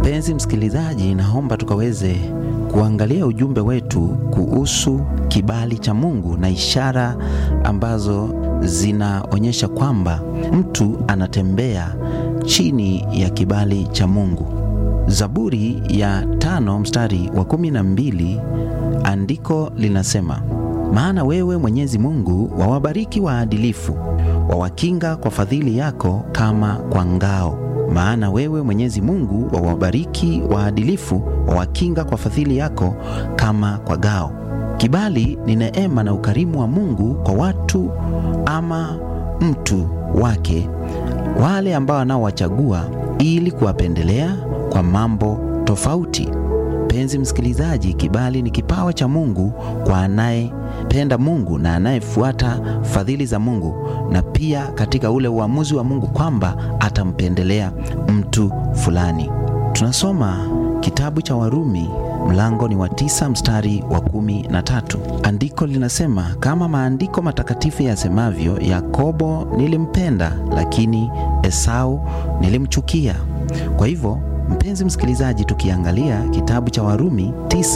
Mpenzi msikilizaji, naomba tukaweze kuangalia ujumbe wetu kuhusu kibali cha Mungu na ishara ambazo zinaonyesha kwamba mtu anatembea chini ya kibali cha Mungu. Zaburi ya tano mstari wa kumi na mbili andiko linasema, maana wewe Mwenyezi Mungu wawabariki waadilifu, wawakinga kwa fadhili yako kama kwa ngao. Maana wewe Mwenyezi Mungu wawabariki waadilifu, wawakinga kwa fadhili yako kama kwa ngao. Kibali ni neema na ukarimu wa Mungu kwa watu ama mtu wake, wale ambao anaowachagua ili kuwapendelea kwa mambo tofauti. Mpenzi msikilizaji, kibali ni kipawa cha Mungu kwa anayependa Mungu na anayefuata fadhili za Mungu, na pia katika ule uamuzi wa Mungu kwamba atampendelea mtu fulani. Tunasoma kitabu cha Warumi mlango ni wa tisa mstari wa kumi na tatu. Andiko linasema kama maandiko matakatifu yasemavyo, Yakobo nilimpenda, lakini Esau nilimchukia. Kwa hivyo Mpenzi msikilizaji, tukiangalia kitabu cha Warumi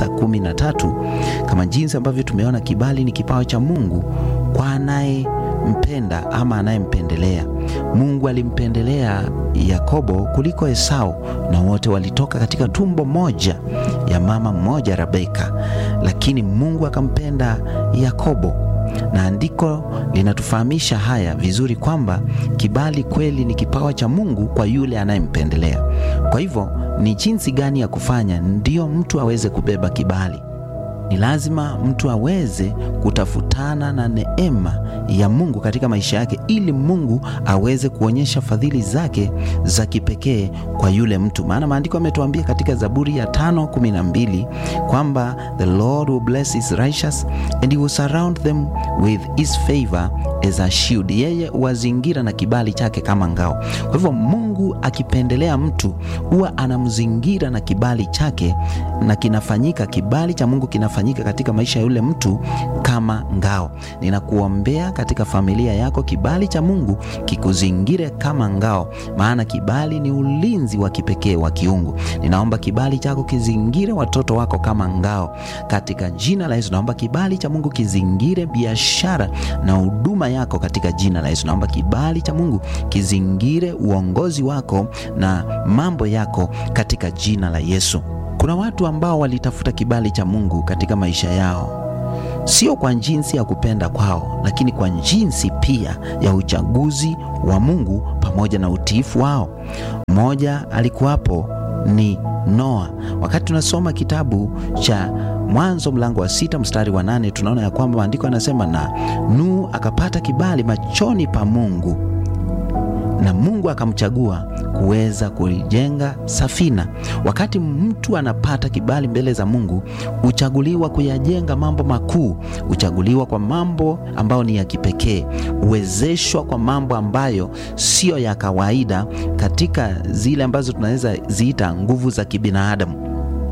9:13 kama jinsi ambavyo tumeona kibali ni kipawa cha Mungu kwa anayempenda ama anayempendelea. Mungu alimpendelea Yakobo kuliko Esau, na wote walitoka katika tumbo moja ya mama mmoja Rebeka, lakini Mungu akampenda Yakobo na andiko linatufahamisha haya vizuri kwamba kibali kweli ni kipawa cha Mungu kwa yule anayempendelea. Kwa hivyo ni jinsi gani ya kufanya ndiyo mtu aweze kubeba kibali? Ni lazima mtu aweze kutafutana na neema ya Mungu katika maisha yake, ili Mungu aweze kuonyesha fadhili zake za kipekee kwa yule mtu. Maana maandiko yametuambia katika Zaburi ya tano kumi na mbili kwamba the Lord will bless his righteous and he will surround them with his favor as a shield, yeye huwazingira na kibali chake kama ngao. Kwa hivyo Mungu akipendelea mtu huwa anamzingira na kibali chake, na kinafanyika, kibali cha Mungu kinafanyika katika maisha ya yule mtu kama ngao. Ninakuombea katika familia yako, kibali cha Mungu kikuzingire kama ngao, maana kibali ni ulinzi wa kipekee wa kiungu. Ninaomba kibali chako kizingire watoto wako kama ngao katika jina la Yesu. Naomba kibali cha Mungu kizingire biashara na huduma yako katika jina la Yesu. Naomba kibali cha Mungu kizingire uongozi wako na mambo yako katika jina la Yesu. Kuna watu ambao walitafuta kibali cha Mungu katika maisha yao, sio kwa jinsi ya kupenda kwao, lakini kwa jinsi pia ya uchaguzi wa Mungu pamoja na utiifu wao. Mmoja alikuwapo ni Noa. Wakati tunasoma kitabu cha Mwanzo mlango wa sita mstari wa nane tunaona ya kwamba maandiko yanasema, na Nuhu akapata kibali machoni pa Mungu na Mungu akamchagua kuweza kujenga safina. Wakati mtu anapata kibali mbele za Mungu, huchaguliwa kuyajenga mambo makuu, huchaguliwa kwa mambo ambayo ni ya kipekee, huwezeshwa kwa mambo ambayo siyo ya kawaida, katika zile ambazo tunaweza ziita nguvu za kibinadamu.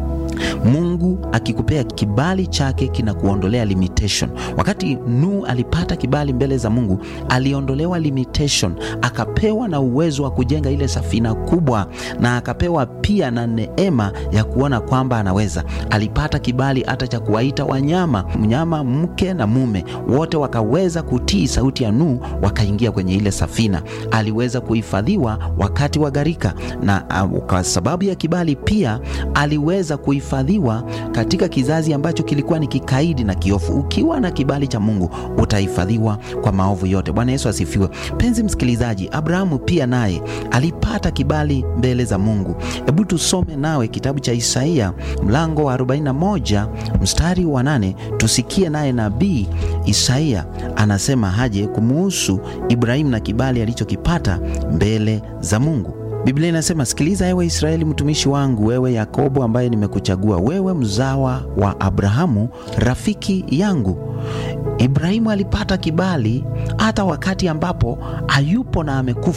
Mungu akikupea kibali chake kinakuondolea limitation. Wakati Nuhu alipata kibali mbele za Mungu, aliondolewa limitation, akapewa na uwezo wa kujenga ile safina kubwa, na akapewa pia na neema ya kuona kwamba anaweza. Alipata kibali hata cha kuwaita wanyama, mnyama mke na mume, wote wakaweza kutii sauti ya Nuhu, wakaingia kwenye ile safina. Aliweza kuhifadhiwa wakati wa gharika, na uh, kwa sababu ya kibali pia aliweza kuhifadhiwa katika kizazi ambacho kilikuwa ni kikaidi na kiofu. Ukiwa na kibali cha Mungu utahifadhiwa kwa maovu yote. Bwana Yesu asifiwe. Penzi msikilizaji, Abrahamu pia naye alipata kibali mbele za Mungu. Hebu tusome nawe kitabu cha Isaia mlango wa 41 mstari wa nane, tusikie naye nabii Isaia anasema haje kumuhusu Ibrahimu na kibali alichokipata mbele za Mungu. Biblia inasema, sikiliza ewe Israeli mtumishi wangu, wewe Yakobo ambaye nimekuchagua, wewe mzawa wa Abrahamu rafiki yangu. Ibrahimu alipata kibali hata wakati ambapo hayupo na amekufa.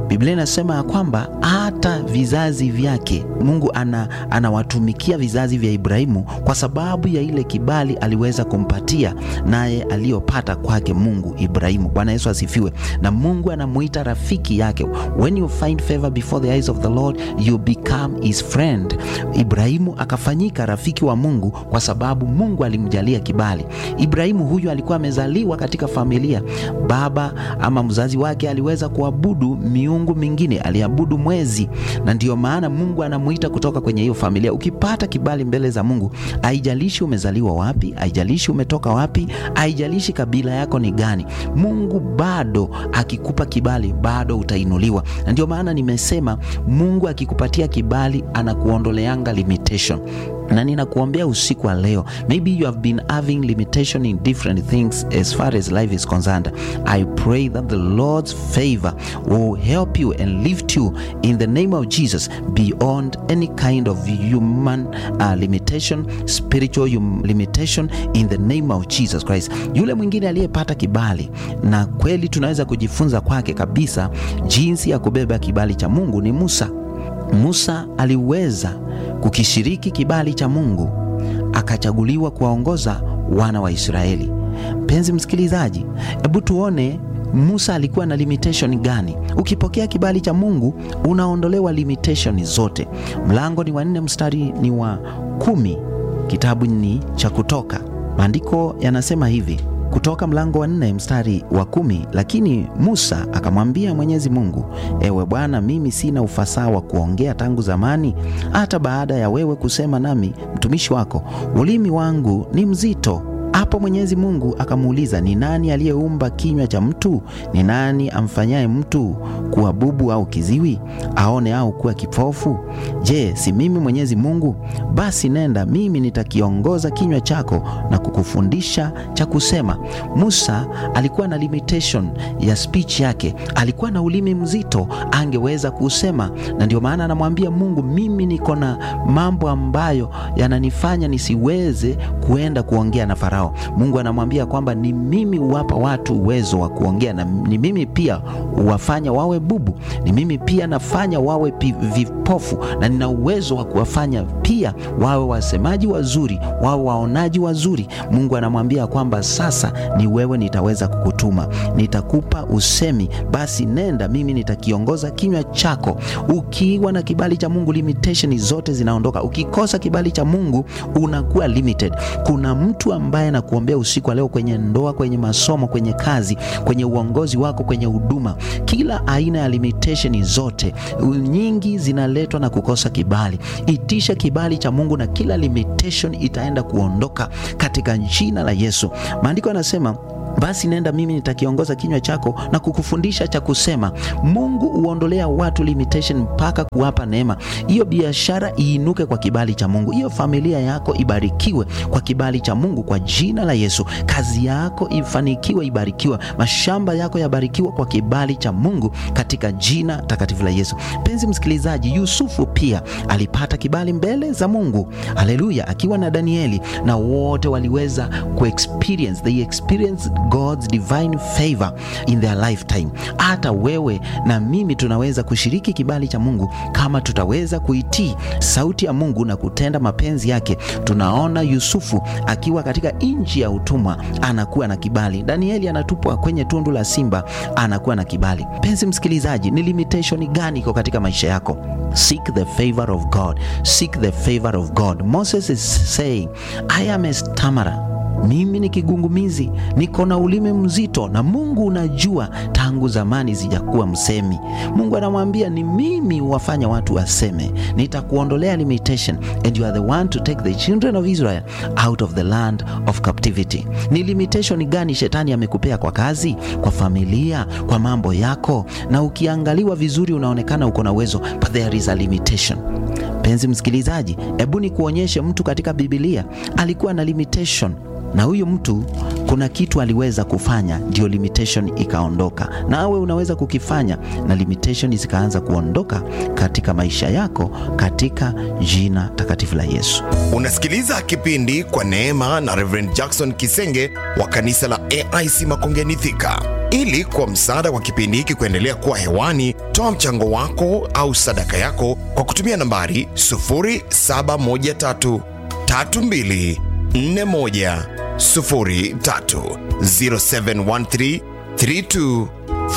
Biblia inasema ya kwamba hata vizazi vyake Mungu ana, anawatumikia vizazi vya Ibrahimu kwa sababu ya ile kibali aliweza kumpatia naye aliyopata kwake Mungu Ibrahimu. Bwana Yesu asifiwe. Na Mungu anamuita rafiki yake. When you find favor before the eyes of the Lord you become his friend. Ibrahimu akafanyika rafiki wa Mungu kwa sababu Mungu alimjalia kibali. Ibrahimu huyu alikuwa amezaliwa katika familia, baba ama mzazi wake aliweza kuabudu miungu mingine, aliabudu mwezi, na ndiyo maana Mungu anamuita kutoka kwenye hiyo familia. Ukipata kibali mbele za Mungu, haijalishi umezaliwa wapi, haijalishi umetoka wapi, haijalishi kabila yako ni gani, Mungu bado akikupa kibali, bado utainuliwa. Na ndio maana nimesema Mungu akikupatia kibali anakuondoleanga limitation na ninakuombea usiku wa leo, maybe you have been having limitation in different things as far as life is concerned. I pray that the Lord's favor will help you and lift you in the name of Jesus beyond any kind of human uh, limitation, spiritual hum limitation in the name of Jesus Christ. Yule mwingine aliyepata kibali na kweli tunaweza kujifunza kwake kabisa jinsi ya kubeba kibali cha Mungu ni Musa. Musa aliweza kukishiriki kibali cha Mungu akachaguliwa kuwaongoza wana wa Israeli. Mpenzi msikilizaji, hebu tuone Musa alikuwa na limitation gani? Ukipokea kibali cha Mungu unaondolewa limitation zote. Mlango ni wa nne mstari ni wa kumi, kitabu ni cha Kutoka. Maandiko yanasema hivi kutoka mlango wa nne mstari wa kumi. Lakini Musa akamwambia Mwenyezi Mungu, ewe Bwana, mimi sina ufasaha wa kuongea tangu zamani, hata baada ya wewe kusema nami mtumishi wako, ulimi wangu ni mzito. Hapo Mwenyezi Mungu akamuuliza, ni nani aliyeumba kinywa cha mtu? Ni nani amfanyaye mtu kuwa bubu au kiziwi, aone au kuwa kipofu? Je, si mimi Mwenyezi Mungu? Basi nenda, mimi nitakiongoza kinywa chako na kukufundisha cha kusema. Musa alikuwa na limitation ya speech yake, alikuwa na ulimi mzito, angeweza kusema, na ndio maana anamwambia Mungu, mimi niko na mambo ambayo yananifanya nisiweze kuenda kuongea na Farao. Mungu anamwambia kwamba ni mimi huwapa watu uwezo wa kuongea, na ni mimi pia huwafanya wawe bubu, ni mimi pia nafanya wawe vipofu, na nina uwezo wa kuwafanya pia wawe wasemaji wazuri, wawe waonaji wazuri. Mungu anamwambia kwamba sasa ni wewe nitaweza kukutuma, nitakupa usemi, basi nenda, mimi nitakiongoza kinywa chako. Ukiwa na kibali cha Mungu, limitation zote zinaondoka. Ukikosa kibali cha Mungu unakuwa limited. Kuna mtu ambaye nakuombea usiku wa leo, kwenye ndoa, kwenye masomo, kwenye kazi, kwenye uongozi wako, kwenye huduma, kila aina ya limitation zote nyingi zinaletwa na kukosa kibali. Itisha kibali cha Mungu na kila limitation itaenda kuondoka katika jina la Yesu. Maandiko yanasema basi nenda, mimi nitakiongoza kinywa chako na kukufundisha cha kusema. Mungu huondolea watu limitation mpaka kuwapa neema. Hiyo biashara iinuke kwa kibali cha Mungu, hiyo familia yako ibarikiwe kwa kibali cha Mungu, kwa jina la Yesu. Kazi yako ifanikiwe, ibarikiwe. Mashamba yako yabarikiwa kwa kibali cha Mungu, katika jina takatifu la Yesu. Mpenzi msikilizaji, Yusufu pia alipata kibali mbele za Mungu, haleluya, akiwa na Danieli, na wote waliweza kuexperience, they experience God's divine favor in their lifetime. Hata wewe na mimi tunaweza kushiriki kibali cha Mungu kama tutaweza kuitii sauti ya Mungu na kutenda mapenzi yake. Tunaona Yusufu akiwa katika nchi ya utumwa anakuwa na kibali. Danieli anatupwa kwenye tundu la simba anakuwa na kibali. Mpenzi msikilizaji, ni limitation gani iko katika maisha yako? Seek the favor of God. Seek the favor of God. Moses is saying, I am a stammerer mimi ni kigungumizi, niko na ulimi mzito, na Mungu unajua tangu zamani sijakuwa msemi. Mungu anamwambia ni mimi huwafanya watu waseme, nitakuondolea limitation and you are the one to take the children of Israel out of the land of captivity. Ni limitation gani shetani amekupea kwa kazi, kwa familia, kwa mambo yako? Na ukiangaliwa vizuri unaonekana uko na uwezo, but there is a limitation. Mpenzi msikilizaji, hebu ni kuonyeshe mtu katika Biblia alikuwa na limitation na huyu mtu kuna kitu aliweza kufanya, ndio limitation ikaondoka. Nawe unaweza kukifanya na limitation zikaanza kuondoka katika maisha yako, katika jina takatifu la Yesu. Unasikiliza kipindi kwa neema na Reverend Jackson Kisenge wa kanisa la AIC Makongeni Thika. Ili kwa msaada wa kipindi hiki kuendelea kuwa hewani, toa mchango wako au sadaka yako kwa kutumia nambari 0713 32 41 03 0713 32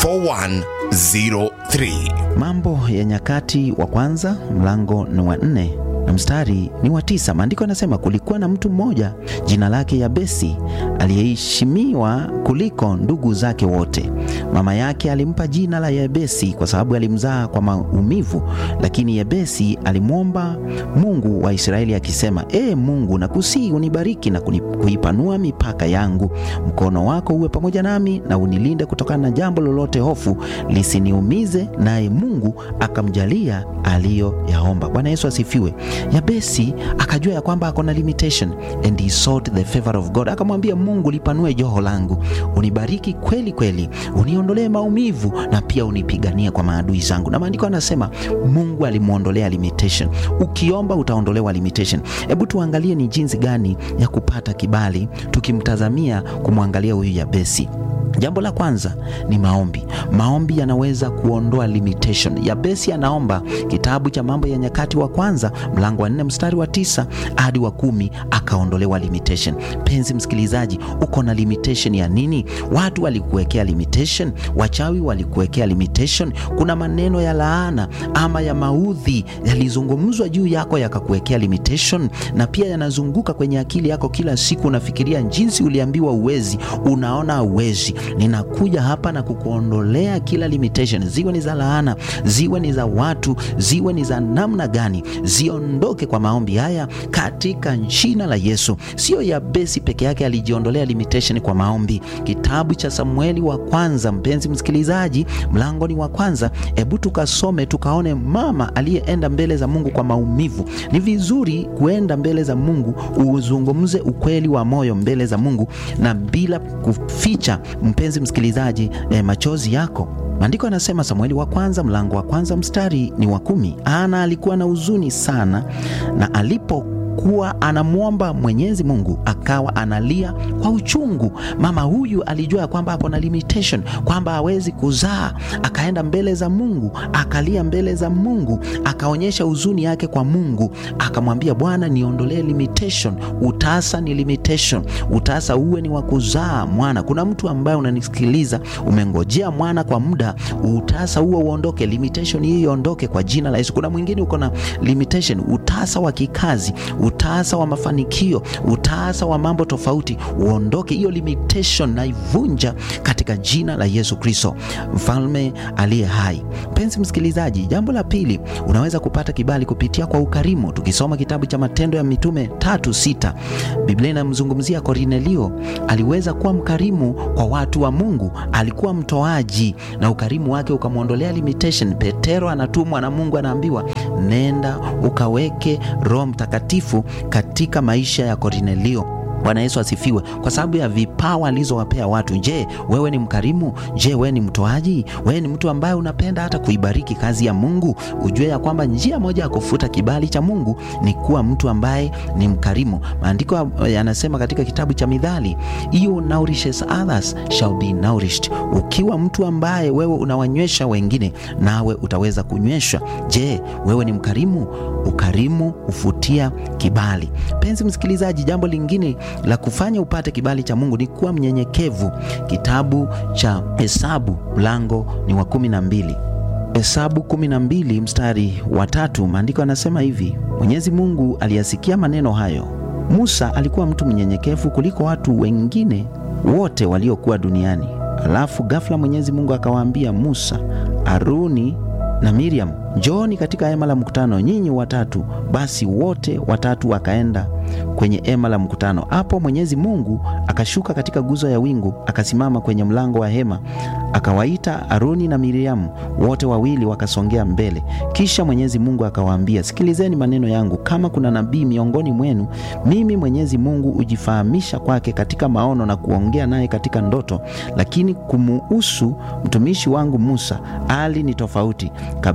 4103. Mambo ya Nyakati wa kwanza mlango ni wa nne na mstari ni wa tisa. Maandiko yanasema kulikuwa na mtu mmoja jina lake Yabesi aliyeheshimiwa kuliko ndugu zake wote. Mama yake alimpa jina la Yabesi kwa sababu alimzaa kwa maumivu, lakini Yabesi alimwomba Mungu wa Israeli akisema, ee Mungu, nakusihi unibariki na kuni- kuipanua mipaka yangu, mkono wako uwe pamoja nami na unilinde kutokana na jambo lolote hofu lisiniumize. Naye Mungu akamjalia aliyoyaomba. Bwana Yesu asifiwe. Yabesi akajua ya kwamba ako na limitation and he sought the favor of God. Akamwambia Mungu, lipanue joho langu, unibariki kweli kweli, uniondolee maumivu na pia unipiganie kwa maadui zangu. Na maandiko anasema Mungu alimwondolea limitation. Ukiomba utaondolewa limitation. Hebu tuangalie ni jinsi gani ya kupata kibali tukimtazamia kumwangalia huyu Yabesi. Jambo la kwanza ni maombi. Maombi yanaweza kuondoa limitation. Yabesi anaomba, kitabu cha Mambo ya Nyakati wa kwanza mlango wa nne mstari wa tisa hadi wa kumi akaondolewa limitation. Penzi msikilizaji, uko na limitation ya nini? Watu walikuwekea limitation, wachawi walikuwekea limitation, kuna maneno ya laana ama ya maudhi yalizungumzwa juu yako yakakuwekea limitation, na pia yanazunguka kwenye akili yako kila siku. Unafikiria jinsi uliambiwa uwezi, unaona uwezi. Ninakuja hapa na kukuondolea kila limitation, ziwe ni za laana, ziwe ni za watu, ziwe ni za namna gani, ziondoke kwa maombi haya katika jina la Yesu. Sio Yabesi peke yake alijiondolea limitation kwa maombi. Kitabu cha Samueli wa kwanza, mpenzi msikilizaji, mlango ni wa kwanza. Hebu tukasome tukaone mama aliyeenda mbele za Mungu kwa maumivu. Ni vizuri kuenda mbele za Mungu, uzungumze ukweli wa moyo mbele za Mungu na bila kuficha, mpenzi msikilizaji, eh, machozi yako. Maandiko yanasema Samueli wa kwanza mlango wa kwanza mstari ni wa kumi. Ana alikuwa na huzuni sana, na alipo kuwa anamwomba Mwenyezi Mungu akawa analia kwa uchungu. Mama huyu alijua ya kwamba hapo na limitation, kwamba hawezi kuzaa. Akaenda mbele za Mungu, akalia mbele za Mungu, akaonyesha huzuni yake kwa Mungu, akamwambia Bwana, niondolee limitation. Utasa ni limitation, utasa uwe ni wa kuzaa mwana. Kuna mtu ambaye unanisikiliza, umengojea mwana kwa muda, utasa huo uondoke, limitation hii iondoke kwa jina la Yesu. Kuna mwingine uko na limitation, utasa wa kikazi utasa wa mafanikio, utasa wa mambo tofauti, uondoke hiyo limitation, na ivunja katika jina la Yesu Kristo, mfalme aliye hai. Mpenzi msikilizaji, jambo la pili, unaweza kupata kibali kupitia kwa ukarimu. Tukisoma kitabu cha Matendo ya Mitume tatu sita, Biblia inamzungumzia Kornelio. Aliweza kuwa mkarimu kwa watu wa Mungu, alikuwa mtoaji na ukarimu wake ukamwondolea limitation. Petero anatumwa na Mungu, anaambiwa nenda ukaweke Roho Mtakatifu katika maisha ya Kornelio. Bwana Yesu asifiwe. Kwa sababu ya vipawa alizowapea watu. Je, wewe ni mkarimu? Je, wewe ni mtoaji? Wewe ni mtu ambaye unapenda hata kuibariki kazi ya Mungu? Ujue ya kwamba njia moja ya kufuta kibali cha Mungu ni kuwa mtu ambaye ni mkarimu. Maandiko yanasema katika kitabu cha Mithali, you nourishes others shall be nourished. Ukiwa mtu ambaye wewe unawanywesha wengine, nawe utaweza kunyweshwa. Je, wewe ni mkarimu? Ukarimu hufutia kibali. Penzi msikilizaji, jambo lingine la kufanya upate kibali cha Mungu ni kuwa mnyenyekevu. Kitabu cha Hesabu mlango ni wa kumi na mbili. Hesabu kumi na mbili mstari wa tatu, maandiko yanasema hivi: Mwenyezi Mungu aliyasikia maneno hayo. Musa alikuwa mtu mnyenyekevu kuliko watu wengine wote waliokuwa duniani. Alafu ghafla Mwenyezi Mungu akawaambia Musa, Aruni na Miriam, njooni katika hema la mkutano, nyinyi watatu. Basi wote watatu wakaenda kwenye hema la mkutano. Hapo Mwenyezi Mungu akashuka katika guzo ya wingu, akasimama kwenye mlango wa hema, akawaita Aroni na Miriamu, wote wawili wakasongea mbele. Kisha Mwenyezi Mungu akawaambia, sikilizeni maneno yangu. Kama kuna nabii miongoni mwenu, mimi Mwenyezi Mungu hujifahamisha kwake katika maono na kuongea naye katika ndoto, lakini kumuhusu mtumishi wangu Musa hali ni tofauti kabisa.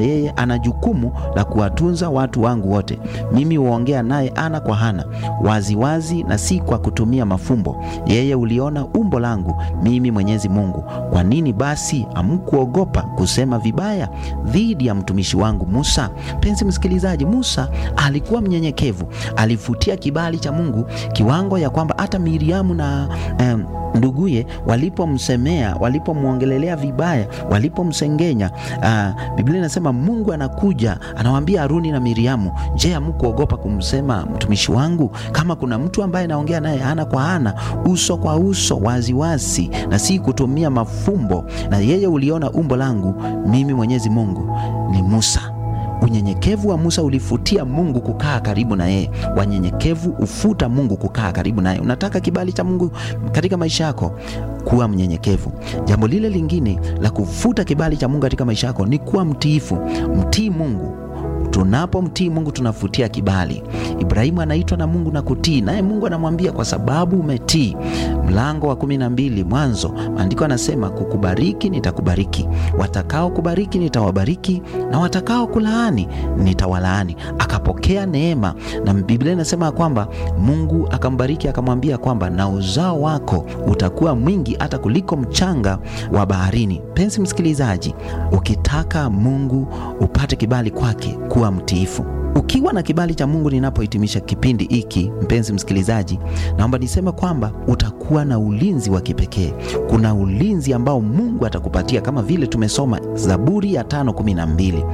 yeye ana jukumu la kuwatunza watu wangu wote. Mimi huongea naye ana kwa ana, waziwazi na si kwa kutumia mafumbo. Yeye uliona umbo langu mimi Mwenyezi Mungu. Kwa nini basi hamkuogopa kusema vibaya dhidi ya mtumishi wangu Musa? Mpenzi msikilizaji, Musa alikuwa mnyenyekevu, alifutia kibali cha Mungu kiwango ya kwamba hata Miriamu na em, nduguye walipomsemea, walipomwongelelea vibaya, walipomsengenya, uh, Biblia inasema Mungu anakuja anawaambia Haruni na Miriamu, je, hamkuogopa kumsema mtumishi wangu? Kama kuna mtu ambaye naongea naye ana kwa ana, uso kwa uso, waziwazi na si kutumia mafumbo, na yeye uliona umbo langu mimi Mwenyezi Mungu, ni Musa. Unyenyekevu wa Musa ulifutia Mungu kukaa karibu na yeye. Wanyenyekevu ufuta Mungu kukaa karibu naye. Unataka kibali cha Mungu katika maisha yako, kuwa mnyenyekevu. Jambo lile lingine la kufuta kibali cha Mungu katika maisha yako ni kuwa mtiifu. Mtii Mungu. Tunapomtii Mungu tunafutia kibali. Ibrahimu anaitwa na Mungu na kutii, naye Mungu anamwambia kwa sababu umetii. Mlango wa kumi na mbili Mwanzo, maandiko anasema kukubariki nitakubariki, watakao kubariki nitawabariki, na watakao kulaani nitawalaani. Akapokea neema, na Biblia inasema kwamba Mungu akambariki akamwambia kwamba na uzao wako utakuwa mwingi hata kuliko mchanga wa baharini. Mpenzi msikilizaji, ukitaka Mungu upate kibali kwake, kuwa mtiifu. Ukiwa na kibali cha Mungu, ninapohitimisha kipindi hiki, mpenzi msikilizaji, naomba niseme kwamba utakuwa na ulinzi wa kipekee. Kuna ulinzi ambao Mungu atakupatia kama vile tumesoma Zaburi ya tano kumi na mbili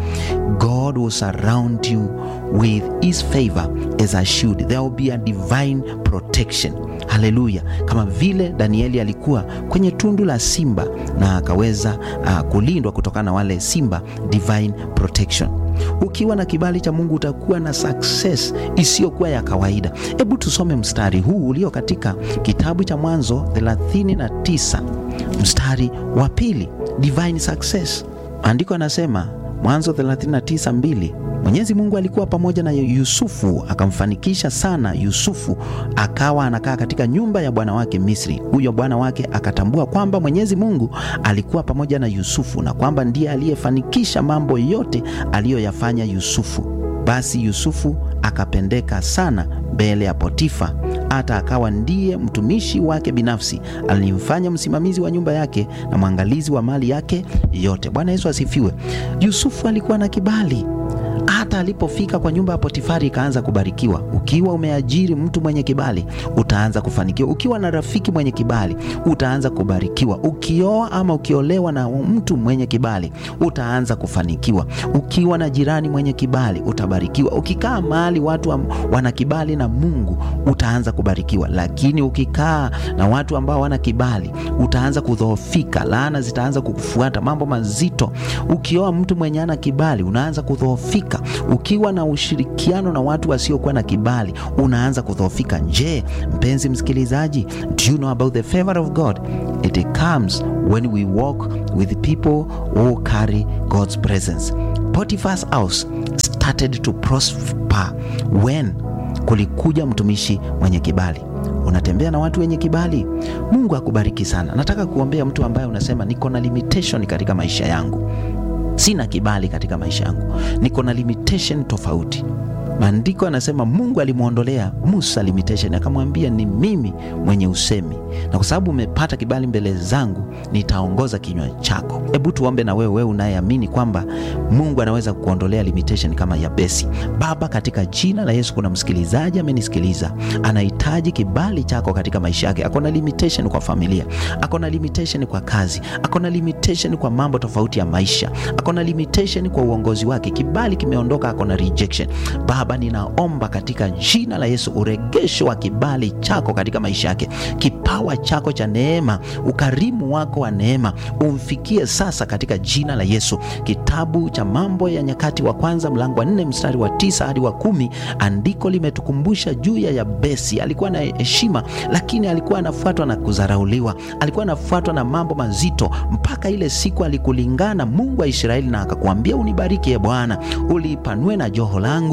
God will surround you with his favor as a shield. There will be a divine protection. Haleluya! Kama vile Danieli alikuwa kwenye tundu la simba na akaweza uh, kulindwa kutokana na wale simba, divine protection. Ukiwa na kibali cha Mungu utakuwa na success isiyokuwa ya kawaida. Hebu tusome mstari huu ulio katika kitabu cha Mwanzo 39 mstari wa pili, divine success. Andiko anasema Mwanzo 39 mbili Mwenyezi Mungu alikuwa pamoja na Yusufu akamfanikisha sana. Yusufu akawa anakaa katika nyumba ya bwana wake Misri. Huyo bwana wake akatambua kwamba Mwenyezi Mungu alikuwa pamoja na Yusufu na kwamba ndiye aliyefanikisha mambo yote aliyoyafanya Yusufu. Basi Yusufu akapendeka sana mbele ya Potifa, hata akawa ndiye mtumishi wake binafsi. Alimfanya msimamizi wa nyumba yake na mwangalizi wa mali yake yote. Bwana Yesu asifiwe. Yusufu alikuwa na kibali hata alipofika kwa nyumba ya Potifari ikaanza kubarikiwa. Ukiwa umeajiri mtu mwenye kibali, utaanza kufanikiwa. Ukiwa na rafiki mwenye kibali, utaanza kubarikiwa. Ukioa ama ukiolewa na mtu mwenye kibali, utaanza kufanikiwa. Ukiwa na jirani mwenye kibali, utabarikiwa. Ukikaa mahali watu wa, wana kibali na Mungu, utaanza kubarikiwa. Lakini ukikaa na watu ambao wana kibali, utaanza kudhoofika. Laana zitaanza kukufuata, mambo mazito. Ukioa mtu mwenye ana kibali, unaanza kudhoofika ukiwa na ushirikiano na watu wasiokuwa na kibali unaanza kudhoofika. Je, mpenzi msikilizaji, do you know about the favor of God? It comes when we walk with people who carry God's presence. Potiphar's house started to prosper when kulikuja mtumishi mwenye kibali. Unatembea na watu wenye kibali, Mungu akubariki sana. Nataka kuombea mtu ambaye unasema niko na limitation katika maisha yangu sina kibali katika maisha yangu, niko na limitation tofauti. Maandiko yanasema Mungu alimwondolea Musa limitation, akamwambia ni mimi mwenye usemi, na kwa sababu umepata kibali mbele zangu nitaongoza kinywa chako. Hebu tuombe na wewe, wewe unayeamini kwamba Mungu anaweza kuondolea limitation kama Yabesi. Baba, katika jina la Yesu, kuna msikilizaji amenisikiliza, anahitaji kibali chako katika maisha yake. Ako na limitation kwa familia, ako na limitation kwa kazi, ako na limitation kwa mambo tofauti ya maisha, ako na limitation kwa uongozi wake. Kibali kimeondoka, ako na rejection. Baba, ninaomba katika jina la Yesu uregesho wa kibali chako katika maisha yake, kipawa chako cha neema, ukarimu wako wa neema umfikie sasa katika jina la Yesu. Kitabu cha Mambo ya Nyakati wa Kwanza mlango wa nne mstari wa tisa hadi wa kumi andiko limetukumbusha juu ya Yabesi. Alikuwa na heshima, lakini alikuwa anafuatwa na kudharauliwa, alikuwa anafuatwa na mambo mazito, mpaka ile siku alikulingana Mungu wa Israeli na akakwambia, unibariki e Bwana, ulipanue na joho langu na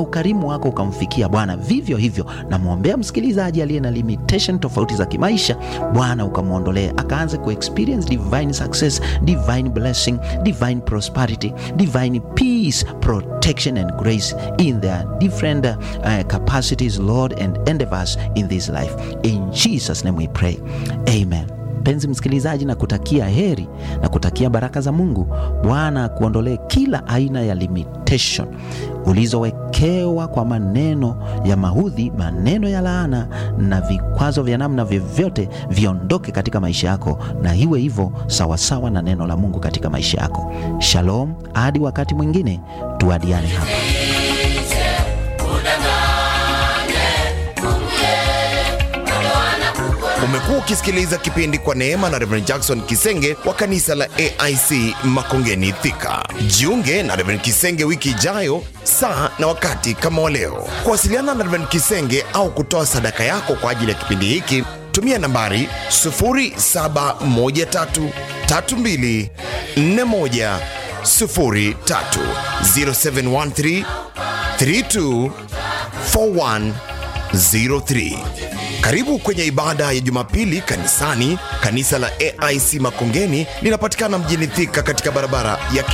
ukarimu wako ukamfikia Bwana. Vivyo hivyo namwombea msikilizaji aliye na limitation tofauti za kimaisha, Bwana ukamwondolee, akaanze ku experience divine success, divine blessing, divine prosperity, divine peace, protection and grace in their different uh, capacities, Lord, and endeavors in this life. In Jesus' name we pray. Amen. Mpenzi msikilizaji, na kutakia heri na kutakia baraka za Mungu. Bwana akuondolee kila aina ya limitation ulizowekewa kwa maneno ya mahudhi, maneno ya laana na vikwazo vya namna vyovyote, viondoke katika maisha yako, na iwe hivyo sawasawa na neno la Mungu katika maisha yako. Shalom, hadi wakati mwingine, tuadiane hapa. Umekuwa ukisikiliza kipindi kwa neema na Reverend Jackson Kisenge wa kanisa la AIC Makongeni Thika. Jiunge na Reverend Kisenge wiki ijayo saa na wakati kama wa leo. Kuwasiliana na Reverend Kisenge au kutoa sadaka yako kwa ajili ya kipindi hiki, tumia nambari 0713324103 0713 32 4103. Karibu kwenye ibada ya Jumapili kanisani. Kanisa la AIC Makongeni linapatikana mjini Thika katika barabara ya